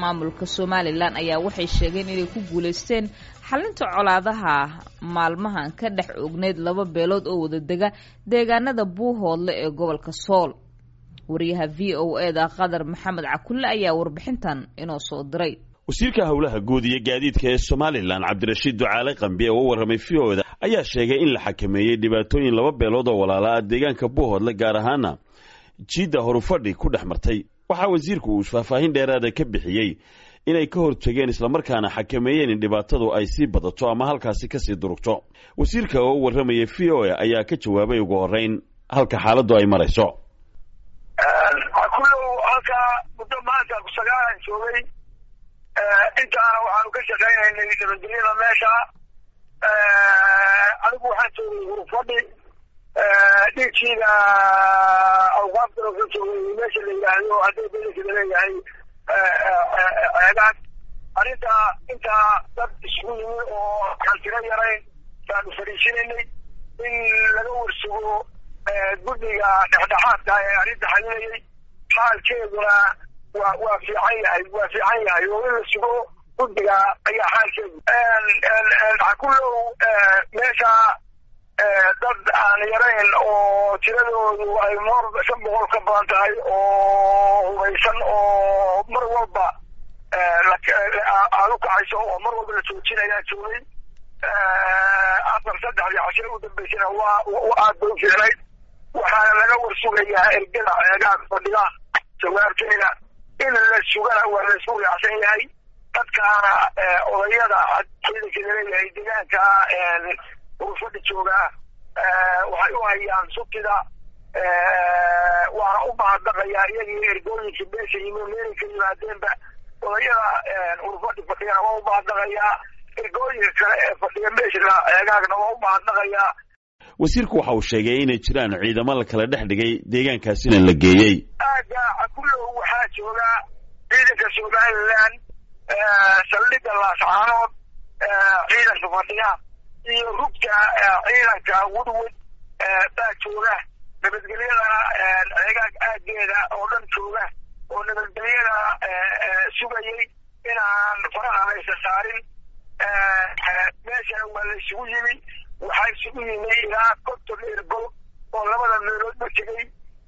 maamulka somalilan ayaa waxay sheegeen inay ku guulaysteen xalinta colaadaha maalmahan ka dhex ogneyd laba beelood oo wada dega deegaanada buuhoodle ee gobolka sool wariyaha v o e da qadar maxamed cakulle ayaa warbixintan inoo soo diray wasiirka howlaha guud iyo gaadiidka ee somalilan cabdirashiid ducaale qambi oo u warramay v o da ayaa sheegay in la xakameeyey dhibaatooyin laba beelood oo walaala ah deegaanka buuhoodle gaar ahaana jiidda horufadhi ku dhex martay waxaa wasiirku uu faahfaahin dheeraada ka bixiyey inay ka hortageen islamarkaana xakameeyeen in dhibaatadu ay sii badato ama halkaasi kasii durugto wasiirka oo u warramaya v o a ayaa ka jawaabay ugu horreyn halka xaaladdu ay marayso kullow halkaa muddo maanta sagaalan joogay intaana waxaanu ka shaqaynaynay nabadgelyada meesha anigu waxaan joogay hurufadhi dhiigkiina awqaaftan ka joogay meesha la yidhaahdo haddii belikida leeyahay ceegaan arrinta intaa dad isugu yimi oo aan tiro yarayn baanu fadhiisinaynay in laga warsugo guddiga dhexdhexaadka ee arrinta xalinayay xaalkeeduna waa waa fiican yahay waa fiican yahay oo in la sugo guddiga ayaa xaalkeedu kullow meesha dad aan yarayn oo tiradoodu ay moor shan boqol ka badan tahay oo hubaysan oo mar walba aada u kacayso oo mar walba la joojinayaa joogay afar saddexdii cashe u dambeysana waa aad bay u fiicnayd waxaana laga warsugayaa ergada ceegaan fadhiga jawaabteeda in la sugana waa la isku raacsan yahay dadkaana odayada ciidanka laleeyahay deegaanka urufadhi joogaa waxay u hayaan subtida waana u mahadnaqayaa iyagii ergooyinkii meesha yimi meelay ka yimaadeenba odayada urufadhi fadhigana waa u mahadnaqayaa ergooyinka kale ee fadhiga meeshana eegaagna waa u mahadnaqayaa wasiirku waxa uu sheegay inay jiraan ciidamo la kala dhex dhigay deegaankaasina la geeyey aaga kullow waxaa jooga ciidanka somalilan saldhigga laascaanood ciidanka fadhiga iyo rugta ciidanka woodwood baa jooga nabadgelyada ceegaag aageeda oo dhan jooga oo nabadgelyada sugayay inaan faraha laysa saarin meeshana waa la isugu yimi waxaa isugu yimi ilaa konton ergol oo labada meeloodba tegay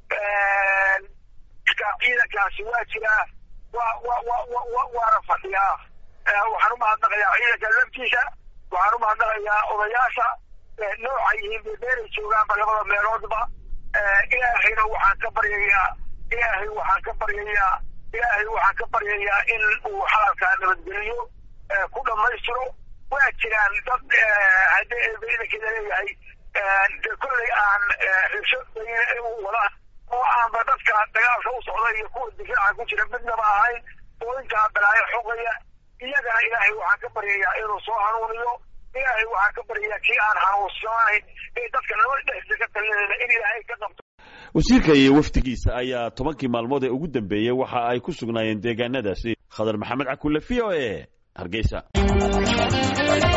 ciidankaasi waa jiraa wa wa wa wa waana fadhiyaa waxaan u mahadnaqayaa ciidanka laftiisa waxaan u mahadnaqayaa odayaasha nooca yihiin bebeeray joogaanba labada meeloodba ilaahayna waxaan ka baryayaa ilaahay waxaan ka baryayaa ilaahay waxaan ka baryayaa in uu xalalkaa nabadgeliyo ku dhammaystiro waa jiraan dad haddii ciidankeeda leeyahay de kollay aan xibsho wada oo aanba dadka dagaalka u socda iyo kuwa difaaca ku jira midnaba ahayn oo intaa balaayo xogaya iyagana ilaahay waxaan ka baryayaa inuu soo hanuuniyo ilaahay waxaan ka baryayaa kii aan hanuunsanayn ee dadka nabad dhexdiisa ka talinayna in ilaahay ka qabto wasiirka iyo wafdigiisa ayaa tobankii maalmood ee ugu dambeeyey waxa ay ku sugnaayeen deegaanadaasi khadar maxamed cakulle v o e hargeysa